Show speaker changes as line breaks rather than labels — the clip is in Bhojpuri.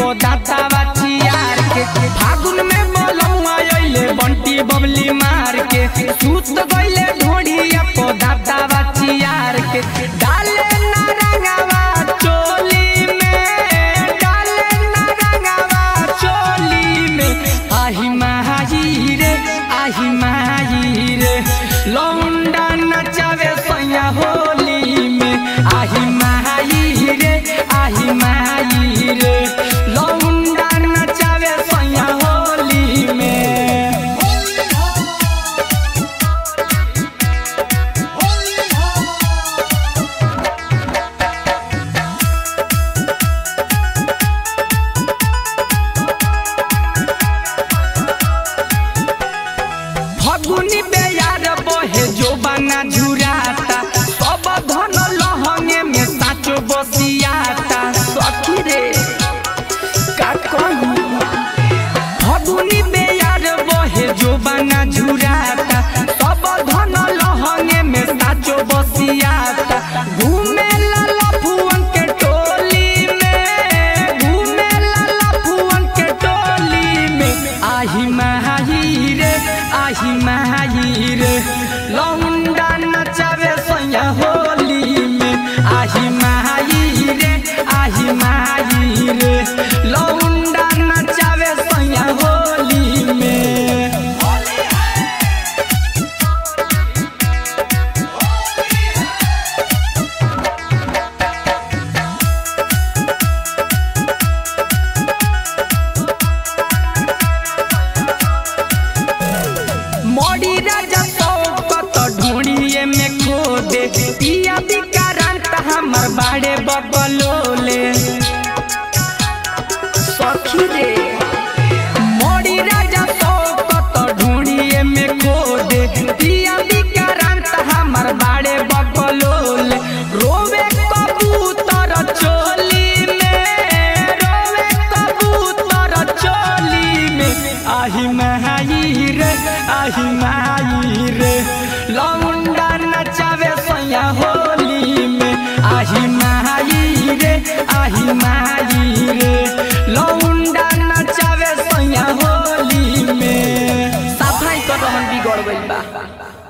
पोदातावा चियार के फागुन में बोलमुआ अइले बंटी बबली मार के सूत गइले ढोढ़िया पोदातावा चियार के डाले ना रंगावा चोली में डाले ना रंगावा चोली में आही माही रे आही माही रे लौंडा नचावे सैया होली में आही माही रे आही माही रे लौंडा नचावे सैया होली में फगुनी बेयार बहे जो बना झुराता सब धन लहंगे में साचो बसियाता सखी रे का कहूं फगुनी बेयार बहे जो बना झुराता सब धन लहंगे में साचो बसियाता घूमे ला लफुअन के टोली में घूमे ला लफुअन के टोली में आही माही रे आही माही रे लौंडा नचावे सैया होली में आही माही रे आही माही रे लौंडा नचावे सैया होली में मोड़ी राजा सौकत ढूंढिए में खो दे पिया विकारांत हमर बाड़े बकलोले सखी रे मोड़ी राजा सौकत ढूंढिए में खो दे पिया विकारांत हमर बाड़े बकलोले रोवे कबूतर चोली में रोवे कबूतर चोली में आही माही रे आही माही रे लौंडा नचावे सैया होली में आही माही रे आही माही रे लौंडा नचावे सैया होली में सफाई कर रहन बिगड़ गइल बा